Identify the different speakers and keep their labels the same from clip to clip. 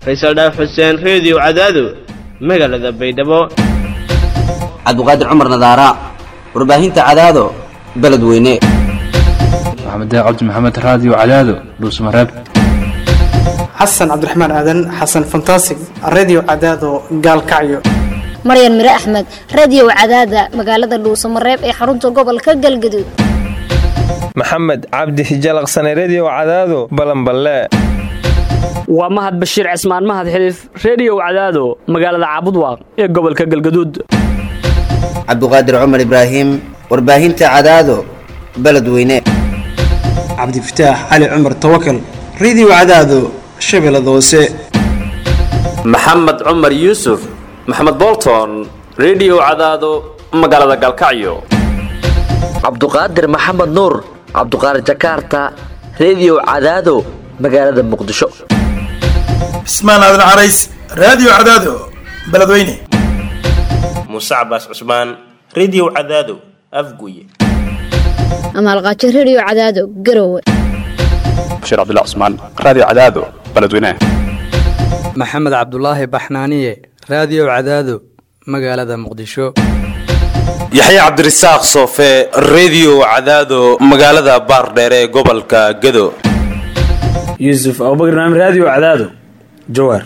Speaker 1: faysal dhaaf xuseen reediyo cadaado magaalada baydhabo
Speaker 2: cabdiqaadir cumar nadaara warbaahinta cadaado beledweyne
Speaker 3: maxamed cabdi maxamed raadiyo cadaado dhuusmareeb
Speaker 4: xasan cabdiraxmaan aadan xasan fantasig redio cadaado gaalkacyo
Speaker 5: maryan mire axmed radio cadaada magaalada dhuusamareeb ee xarunta gobolka galgaduud
Speaker 6: maxamed cabdi hijalaqsane redio cadaado balanballe
Speaker 7: waa mahad bashiir cismaan mahad xiliif reediyow cadaado magaalada caabudwaaq ee gobolka galgaduud
Speaker 2: cabdiqaadir cumar ibraahim warbaahinta cadaado beledweyne
Speaker 4: cabdifataax cali cumar tawakal redio cadaado shabeellada hoose
Speaker 8: maxamed cumar yuusuf maxamed bolton redio cadaado magaalada galkacyo
Speaker 9: cabduqaadir maxamed nuur cabduqaadir jakaarta redio cadaado magaalada muqdisho
Speaker 10: cismaan aadan carays raadiyo cadaado beledweyne
Speaker 11: muuse cabaas cusmaan redio cadaado afguye
Speaker 5: amaalqaajo redio cadaado garowe
Speaker 12: bashiir cabdilla cusmaan raadiyo cadaado beledweyne
Speaker 13: maxamed cabdulaahi baxnaaniye raadiyo cadaado magaalada muqdisho
Speaker 14: yaxya cabdirasaaq soofe redio cadaado magaalada baardheere ee gobolka gado
Speaker 15: yuusuf abubakr naam raadiyo cadaado jawaar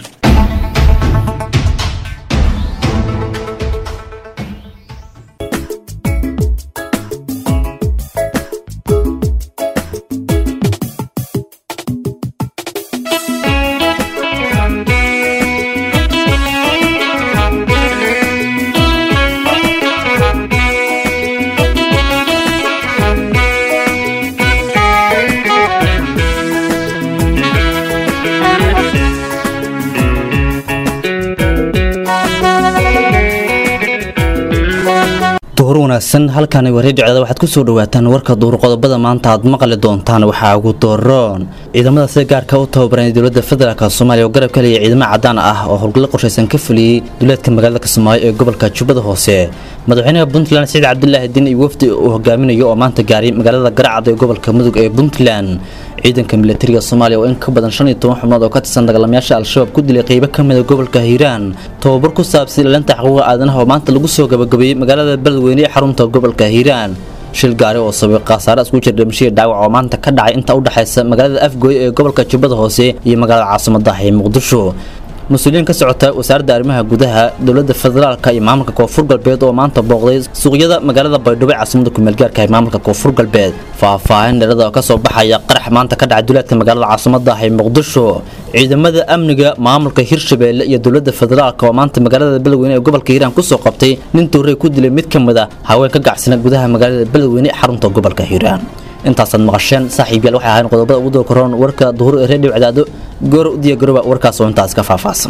Speaker 16: duhur wanaagsan halkaani waa redio cadaada waxaad ku soo dhawaataan warka duhur qodobada maanta aad maqli doontaan waxaa ugu dooroon ciidamada sida gaarka u tababaran dowladda federaalk soomaaliya oo garab ka leeya ciidamo cadaan ah oo howlgallo qorshaysan ka fuliyey duleedka magaalada kismaayo ee gobolka jubbada hoose madaxweynaha puntland saciid cabdulaahi diin iyo wafdi uu hogaaminayo oo maanta gaaray magaalada garacad ee gobolka mudug ee puntland ciidanka milatariga soomaaliya oo in ka badan shan iyo toban xubnood oo ka tirsan dagaalamayaasha al-shabaab ku dilay qeybo ka mida gobolka hiiraan tababar ku saabsan ilaalinta xuquuqa aadanaha oo maanta lagu soo gabagabeeyey magaalada beledweyne ee xarunta gobolka hiiraan shil gaari oo sabay khasaare isku jira dhimashadii dhaawac oo maanta ka dhacay inta u dhexaysa magaalada afgooye ee gobolka jubbada hoose iyo magaalada caasimadaah ee muqdisho mas-uuliyiin ka socota wasaaradda arrimaha gudaha dowladda federaalka iyo maamulka koonfur galbeed oo maanta booqday suuqyada magaalada baydhabo ee caasimada kumeelgaarka ee maamulka koonfur galbeed faahfaahin dheerada oo kasoo baxaya qarax maanta ka dhacay duleedka magaalada caasimadaah ee muqdisho ciidamada amniga maamulka hirshabeelle iyo dowladda federaalka oo maanta magaalada beledweyne ee gobolka hiiraan kusoo qabtay nin toorey ku dilay mid ka mid a haween ka gacsana gudaha magaalada beledweyne ee xarunta gobolka hiiraan intaasaad maqasheen saaxiibyaal waxay ahayn qodobada ugu doo koroon warka duhur ee reediyo cadaado goor u diya garoba warkaas oo intaas ka faahfaahsan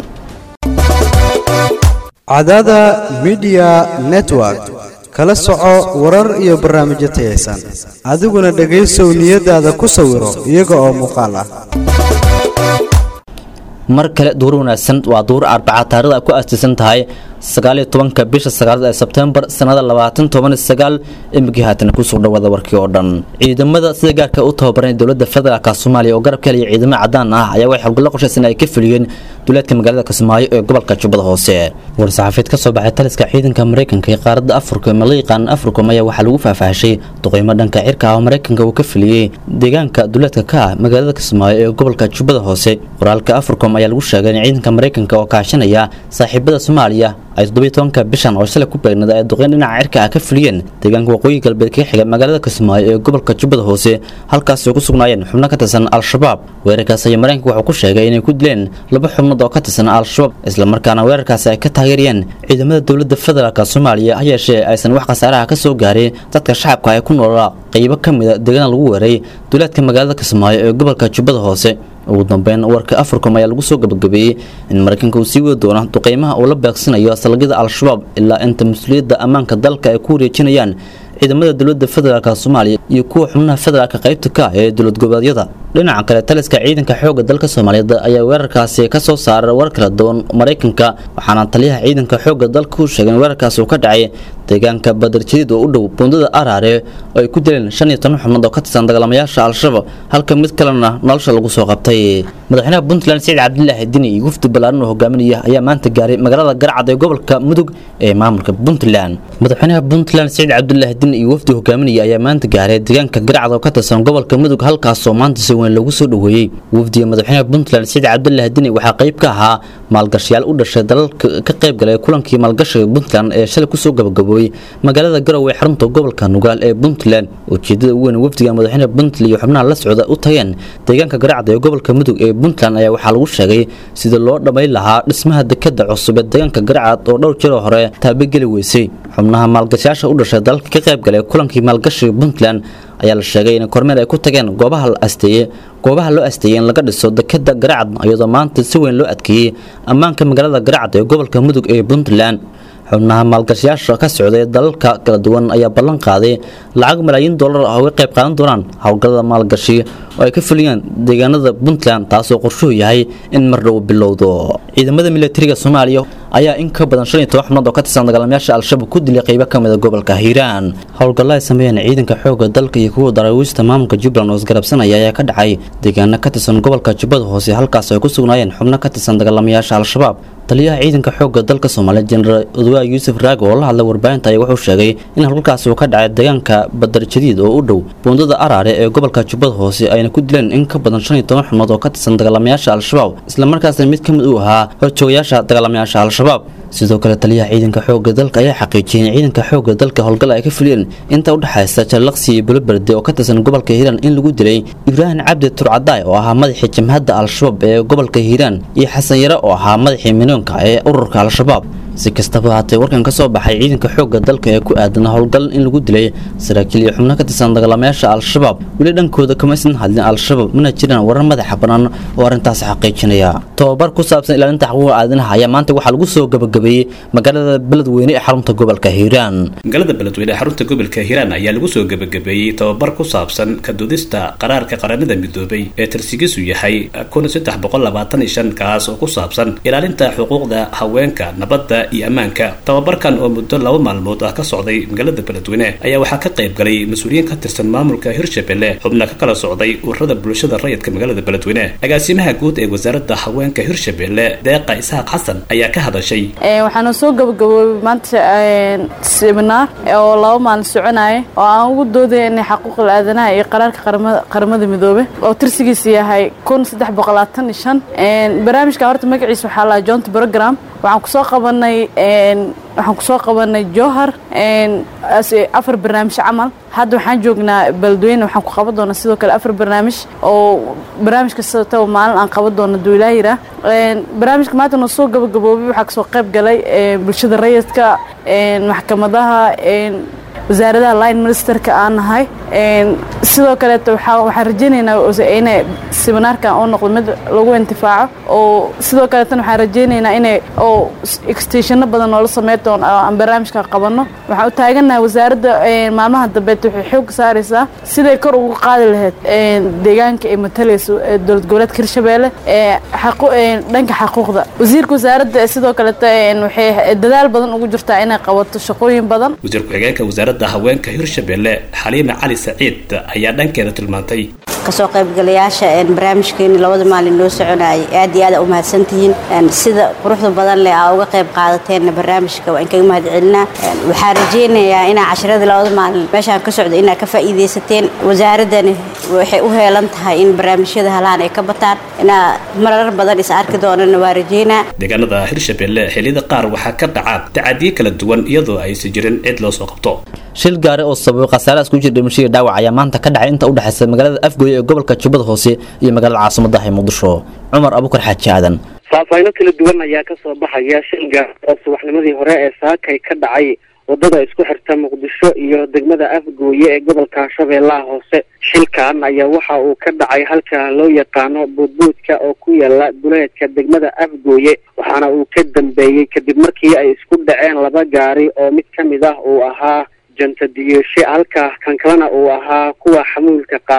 Speaker 17: cadaada midiya network kala soco warar iyo barnaamijyo tayaysan adiguna dhegaysow niyadaada ku sawiro iyaga oo muuqaal ah
Speaker 16: mar kale duhur wanaagsan waa duhur arbaca taarikhda ku aastaysan tahay sagaaliyo tobanka bisha sagaalaad ee sebtembar sanada labaatan toban sagaal imigii haatan kusoo dhawaada warkii oo dhan ciidamada sida gaarka u tababaran dowladda federaalk soomaaliya oo garab ka helaya ciidamo cadaan ah ayaa waxay howlgallo qorshaysan ay ka fuliyeen duleedka magaalada kismaayo ee gobolka jubbada hoose war-saxaafied ka soo baxay taliska ciidanka maraykanka ee qaaradda afrika ee la yaqaan africom ayaa waxaa lagu faahfaahshay duqeymo dhanka cirka ah oo maraykanka uu ka fuliyey deegaanka duleedka ka ah magaalada kismaayo ee gobolka jubbada hoose qoraalka africom ayaa lagu sheegay in ciidanka maraykanka oo kaashanaya saaxiibada soomaaliya ay toddobiy tobanka bishan oo shalay ku beegnada ay duqeyn dhinaca cirka ah ka fuliyeen deegaanka waqooyi galbeed kaga xiga magaalada kismaayo ee gobolka jubbada hoose halkaasi oo ku sugnaayeen xubno ka tirsan al-shabaab weerarkaas ayaa maraykanka wuxuu ku sheegay inay ku dileen laba xubnood oo ka tirsan al-shabaab islamarkaana weerarkaasi ay ka taageerayeen ciidamada dowladda federaalk soomaaliya ha yeeshee aysan wax khasaaraha ka soo gaarin dadka shacabka ay ku noolaa qeybo ka mida deegaana lagu weeray duleedka magaalada kismaayo ee gobolka jubbada hoose ugu dambeyn warka africom ayaa lagu soo gabagabeeyey in maraykanka uu sii wadi doono duqeymaha uu la beegsanayo salagyada al-shabaab ilaa inta mas-uuliyadda ammaanka dalka ay ku wareejinayaan ciidamada dowladda federaalk soomaaliya iyo kuwa xubnaha federaalka qaybta ka ah ee dowlad goboleedyada dhinaca kale taliska ciidanka xoogga dalka soomaaliyeed ayaa weerarkaasi ka soo saaray war kala duwan maraykanka waxaana taliyaha ciidanka xoogga dalka u sheegay in weerarkaasi uu ka dhacay deegaanka badarjadiid oo u dhow buundada araare oo ay ku dileen shan iyo toban xubnood oo ka tirsan dagaalamayaasha al-shabaab halka mid kalena nolosha lagu soo qabtay madaxweynaha puntland siciid cabdilaahi dini iyo wafdi ballaaran oo hogaaminaya ayaa maanta gaaray magaalada garcad ee gobolka mudug ee maamulka puntland madaxweynaha puntland siciid cabdilaahi dini iyo wafdi hogaaminaya ayaa maanta gaaray deegaanka garcad oo ka tirsan gobolka mudug halkaasoo maanta si weyn loogu soo dhoweeyey wafdiga madaxweynaha puntland siciid cabdilaahi dini waxaa qayb ka ahaa maalgashayaal u dhashay dalalka ka qayb galay kulankii maalgashiga puntland ee shalay kusoo gabagaboobay magaalada garowe ee xarunta gobolka nugaal ee puntland ujeedada ugu weyn wafdiga madaxweynaha puntland iyo xubnaha la socda u tageen deegaanka garacda ee gobolka mudug ee puntland ayaa waxaa lagu sheegay sida loo dhammayn lahaa dhismaha dekada cusub ee deegaanka garacad oo dhowr jiroo hore taabageli weysay xubnaha maalgashayaasha u dhashay dalalka ka qayb galay kulankii maalgashiga puntland ayaa la sheegay in kormeer ay ku tageen goobaha la asteeyey goobaha loo asteeyey in laga dhiso dekada garacad iyadoo maanta si weyn loo adkeeyey ammaanka magaalada garacad ee gobolka mudug ee puntland xubnaha maalgashayaasha ka socday dalalka kala duwan ayaa ballan qaaday lacag malaayiin dollar ah uga qayb qaadan doonaan howlgallada maalgashi oo ay ka fuliyaan deegaanada puntland taasoo qorshuhu yahay in mar dhow bilowdo ciidamada militariga soomaaliya ayaa in ka badan shan iyo toban xubnood oo ka tirsan dagaalamayaasha al-shabaab ku dilay qaybo ka mida gobolka hiiraan howlgallo ay sameeyeen ciidanka xoogga dalka iyo kuwa daraawiista maamulka jubbaland oo isgarabsanaya ayaa ka dhacay deegaano ka tirsan gobolka jubbada hoose halkaas ay ku sugnaayeen xubno ka tirsan dagaalamayaasha al-shabaab taliyaha ciidanka xoogga dalka soomaaliya jenaraal odwaa yuusuf raago oo la hadlay warbaahinta ayaa wuxuu sheegay in howlgalkaasi uu ka dhacay deegaanka badar jadiid oo u dhow buundada araare ee gobolka jubbada hoose ayna ku dileen in ka badan shan iyo toban xubnood oo ka tirsan dagaalamayaasha al-shabaab islamarkaasna mid ka mid uu ahaa horjoogayaasha dagaalamayaasha al-shabaab sidoo kale taliyaha ciidanka xoogga dalka ayaa xaqiijiyay in ciidanka xoogga dalka howlgal ay ka fuliyeen inta u dhexaysa jallaqsi iyo buloberde oo ka tirsan gobolka hiiraan in lagu dilay ibraahim cabdi turcadaay oo ahaa madaxii jamhadda al-shabaab ee gobolka hiiraan iyo xasan yare oo ahaa madaxii minoonka ee ururka al-shabaab si kastaba haatee warkan ka soo baxay ciidanka xoogga dalka ee ku aadan howlgal in lagu dilay saraakiil iyo xubno ka tirsan dagaalamayaasha al-shabaab weli dhankooda kama aysan hadlin al-shabaab mana jiraan warar madaxa bannaan oo arrintaas xaqiijinaya tobabar ku saabsan ilaalinta xuquuqa aadanaha ayaa maanta waxaa lagu soo gabagabeeyey magaalada beledweyne ee xarunta gobolka hiiraan
Speaker 18: magaalada beledweyne ee xarunta gobolka hiiraan ayaa lagu soo gabagabeeyey tobabar ku saabsan ka dudista qaraarka qaranada midoobay ee tarsigiisu yahay kaas oo ku saabsan ilaalinta xuquuqda haweenka nabadda iyo ammaanka tababarkan oo muddo laba maalmood ah ka socday magaalada beledweyne ayaa waxaa ka qayb galay mas-uuliyiin ka tirsan maamulka hirshabelle xubna ka kala socday ururada bulshada rayidka magaalada beledweyne agaasimaha guud ee wasaaradda haweenka hirshabelle deeqa isxaaq xasan ayaa ka hadashay
Speaker 19: waxaana soo gabagaboobay maanta seminaar oo laba maalin soconaya oo aan ugu doodaya inay xaquuqal aadanaha iyo qaraarka qaramada midoobe oo tirsigiisa yahay kun saddex boqol labaatan iyo shan barnaamijka horta magaciisa waxaa lahaa joint program waxaan kusoo qabanay waxaan kusoo qabanay jowhar afar barnaamij camal hadda waxaan joognaa beledweyne waxaan ku qaban doonaa sidoo kale afar barnaamij oo barnaamij kastaba maalin aan qaban doono duulaayira barnaamijka maanta noo soo gabagaboobay waxaa kasoo qayb galay bulshada rayidka maxkamadaha wasaaradaha line ministerka aan nahay sidoo kaleeto waxaan rajeynaynaa inay seminaarkan oo noqdo mid lagu intifaaco oo sidoo kaleetana waxaan rajeynaynaa inay oo extenshano badan noola sameyn doono oo aan barnaamijka qabano waxaan u taaganahay wasaaradda maalmaha dambeed waxay xoog saaraysaa siday kor ugu qaadi lahayd deegaanka ay matalayso dowlad goboleedka hirshabeelle dhanka xaquuqda wasiirka wasaaradda sidoo kaleeto waxay dadaal badan ugu jirtaa inay qabato shaqooyin badan
Speaker 18: wasiir ku-xigeenka wasaaradda haweenka hirshabelle xaliime cali saciid ayaa dhankeeda tilmaantay
Speaker 20: kasoo qaybgalayaasha barnaamijkeeni labada maalin noo soconayay aad iyo aad u mahadsantihiin sida quruxda badan leh aa uga qayb qaadateen barnaamijka waan kaga mahad celinaa waxaan rajeynayaa inaa cashiradii labada maalin meeshaan ka socda inaa ka faa'iidaysateen wasaaradani waxay u heelan tahay in barnaamijyada halaan ay ka bataan inaa marar badan is arki doonana waa rajeynaa
Speaker 18: deegaanada hirshabelle xilliyada qaar waxaa ka dhaca tacadiye kala duwan iyadoo aysan jirin cid loo soo qabto
Speaker 16: shil gaari oo sababay khasaarahaas ku jira dhimashadii dhaawac ayaa maanta ka dhacay inta u dhexaysa magaalada afgooye ee gobolka jubbada hoose iyo magaalada caasimadaha ee muqdisho cumar abukar xaaji aadan
Speaker 21: faahfaahinno kala duwan ayaa ka soo baxaya shil gaari oo subaxnimadii hore ee saakay ka dhacay wadada isku xirta muqdisho iyo degmada afgooye ee gobolka shabeellaha hoose shilkan ayaa waxa uu ka dhacay halka loo yaqaano buudbuudka oo ku yaala duleedka degmada afgooye waxaana uu ka dambeeyey kadib markii ay isku dhaceen laba gaari oo mid ka mid ah uu ahaa jantadiyeeshe halka kan kalena uu ahaa kuwa xamuulka qaada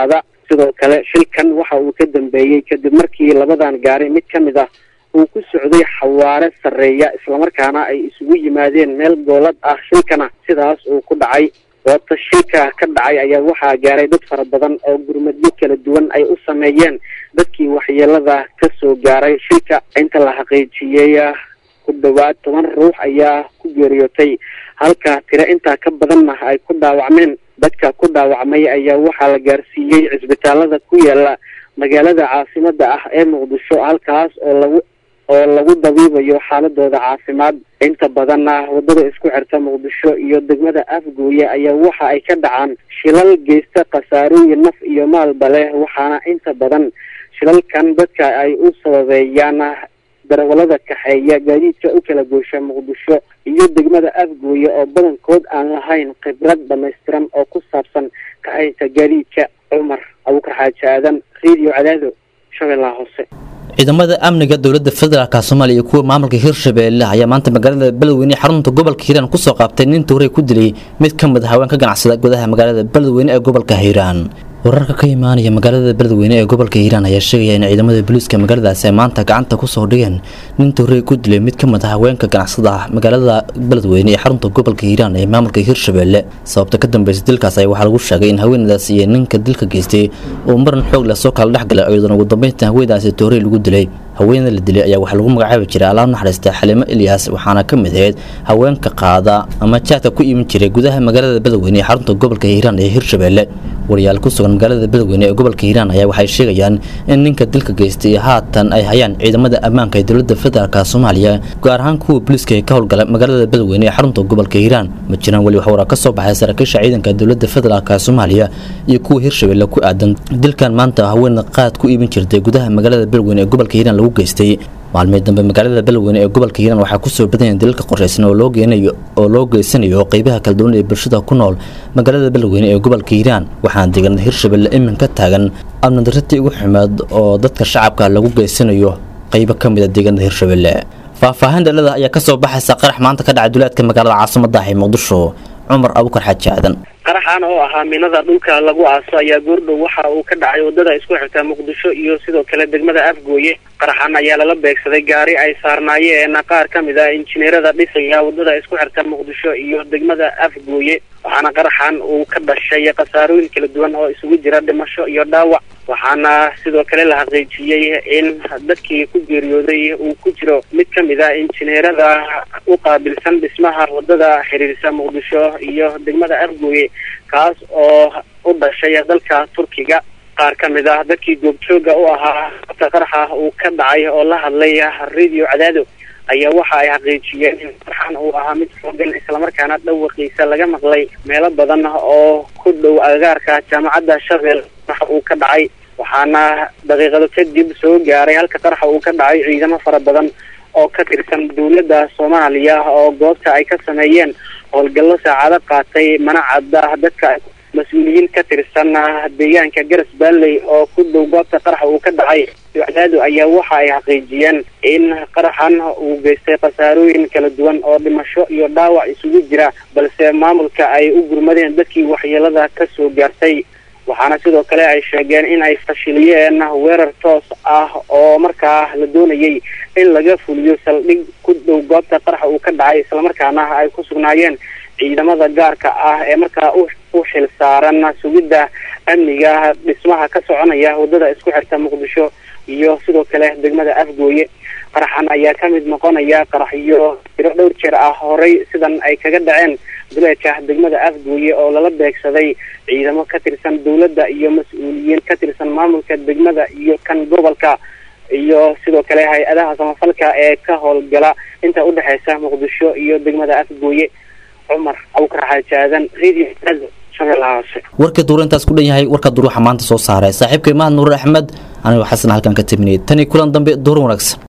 Speaker 21: sidoo kale shilkan waxa uu ka dambeeyey kadib markii labadan gaari mid ka mid ah uu ku socday xawaare sarreeya islamarkaana ay isugu yimaadeen meel goolad ah shilkana sidaas uu ku dhacay goobta shilka ka dhacay ayaa waxaa gaaray dad fara badan oo gurmadyo kala duwan ay u sameeyeen dadkii waxyeelada ka soo gaaray shilka inta la xaqiijiyey ku dhawaad toban ruux ayaa ku geeriyootay halka tiro intaa ka badanna ay ku dhaawacmeen dadka ku dhaawacmay ayaa waxaa la gaarsiiyey cisbitaalada ku yaala magaalada caasimada ah ee muqdisho halkaas oo lagu oo lagu dabiibayo xaaladooda caafimaad inta badanna wadada isku xirta muqdisho iyo degmada afgooye ayaa waxa ay ka dhacaan shilal geysta khasaarooyin naf iyo maalba leh waxaana inta badan shilalkan dadka ay u sababeeyaan darawalada kaxeeya gaadiidka u kala goosha muqdisho iyo degmada afgooye oo badankood aan lahayn khibrad dhamaystiran oo ku saabsan kaxaynta gaadiidka cumar abuukar xaaji aadan radio cadaado shabeellaha hoose
Speaker 16: ciidamada amniga dowladda federaalk soomaaliya iyo kuwa maamulka hirshabeelle ayaa maanta magaalada beledweyne ee xarunta gobolka hiiraan kusoo qaabtay nin tuuray ku dilay mid ka mid a haween ka ganacsada gudaha magaalada beledweyne ee gobolka hiiraan wararka ka imaanaya magaalada beledweyne ee gobolka hiiraan ayaa sheegaya in ciidamada booliiska magaaladaasi ay maanta gacanta kusoo dhigeen nin tuuray ku dilay mid ka mid a haweenka ganacsada ah magaalada beledweyne ee xarunta gobolka hiiraan ee maamulka hirshabeelle sababta ka dambeysa dilkaas ayaa waxaa lagu sheegay in haweenadaas iyo ninka dilka geystay uu maran xoog leh soo kala dhexgalay iyadoona ugu dambeynta haweenadaasi tuuray lagu dilay haweenada la dilay ayaa waxaa lagu magacaabi jiray alaab naxariista xalimo ilyas waxaana ka mid ahayd haweenka qaada ama jaadka ku iman jiray gudaha magaalada beledweyne ee xarunta gobolka hiiraan ee hirshabeelle wariyaal ku sugan magaalada beledweyne ee gobolka hiiraan ayaa waxay sheegayaan in ninka dilka geystay haatan ay hayaan ciidamada ammaanka ee dowladda federaalk soomaaliya gaar ahaan kuwa booliiska ee ka howlgala magaalada beledweyne ee xarunta gobolka hiiraan ma jiraan weli wax waraa ka soo baxay saraakiisha ciidanka dowladda federaalk soomaaliya iyo kuwa hirshabeelle ku aadan dilkan maanta haween qaad ku iibin jirtay gudaha magaalada beledweyne ee gobolka hiiraan lagu geystay maalmii dambe magaalada beledweyne ee gobolka hiiraan waxaa kusoo badanya dilalka qorshaysan oo loo geenayo oo loo geysanayo qeybaha kala duwan ee bulshada ku nool magaalada beledweyne ee gobolka hiiraan waxaana deegaanada hirshabelle imin ka taagan amnadaratii ugu xumeed oo dadka shacabka lagu geysanayo qeybo ka mid a deegaanada hirshabelle faahfaahin dhalada ayaa kasoo baxaysa qarax maanta ka dhacay duleedka magaalada caasimada ah ee muqdisho cumar abukar xaaji aadan
Speaker 21: qaraxan oo ahaa minada dhulka lagu aaso ayaa goordhow waxa uu ka dhacay wadada isku xirta muqdisho iyo sidoo kale degmada afgooye qaraxan ayaa lala beegsaday gaari ay saarnaayeen qaar ka mid ah injineerada dhisaya wadada isku xirta muqdisho iyo degmada afgooye waxaana qaraxan uu ka dhashay khasaarooyin kala duwan oo isugu jira dhimasho iyo dhaawac waxaana sidoo kale la xaqiijiyey in dadkii ku geeriyooday uu ku jiro mid ka mid ah injineerada u qaabilsan dhismaha wadada xiriirisa muqdisho iyo degmada afgooye kaas oo u dhashay dalka turkiga qaar ka mid ah dadkii goobjooga u ahaa ta qaraxa uu ka dhacay oo la hadlay radio cadaado ayaa waxa ay xaqiijiyeen in qaraxan uu ahaa mid xoogan islamarkaana dhawaqiisa laga maqlay meelo badan oo ku dhow agagaarka jaamacadda shabeel qaraxa uu ka dhacay waxaana daqiiqado kadib soo gaaray halka qaraxa uu ka dhacay ciidamo fara badan oo ka tirsan dowladda soomaaliya oo goobta ay ka sameeyeen howlgallo saacado qaatay mana cadda dadka mas-uuliyiin ka tirsan deegaanka garas baalley oo ku dhow goobta qaraxa uu ka dhacay cadaadu ayaa waxa ay xaqiijiyeen in qaraxan uu geystay khasaarooyin kala duwan oo dhimasho iyo dhaawac isugu jira balse maamulka ay u gurmadeen dadkii waxyeelada ka soo gaartay waxaana sidoo kale ay sheegeen in ay fashiliyeen weerar toos ah oo markaa la doonayay in laga fuliyo saldhig ku dhow goobta qaraxa uu ka dhacay islamarkaana ay ku sugnaayeen ciidamada gaarka ah ee markaa u u xil saaran sugidda amniga dhismaha ka soconaya wadada isku xirta muqdisho iyo sidoo kale degmada afgooye qaraxan ayaa ka mid noqonaya qaraxyo tiro dhowr jeer ah horey sidan ay kaga dhaceen duleedka degmada afgooye oo lala beegsaday ciidamo ka tirsan dowladda iyo mas-uuliyiin ka tirsan maamulka degmada iyo kan gobolka iyo sidoo kale hay-adaha samafalka ee ka howlgala inta udhexeysa muqdisho iyo degmada afgooye cumar abukar xaaji aadan radio shabeellaha hoose
Speaker 16: warka duur intaas ku dhan yahay warka duur waxaa maanta soo saaray saaxiibkay mahad nuur axmed anigoo xasan halkan ka taminayay tani kulan dambe duur wanaagsan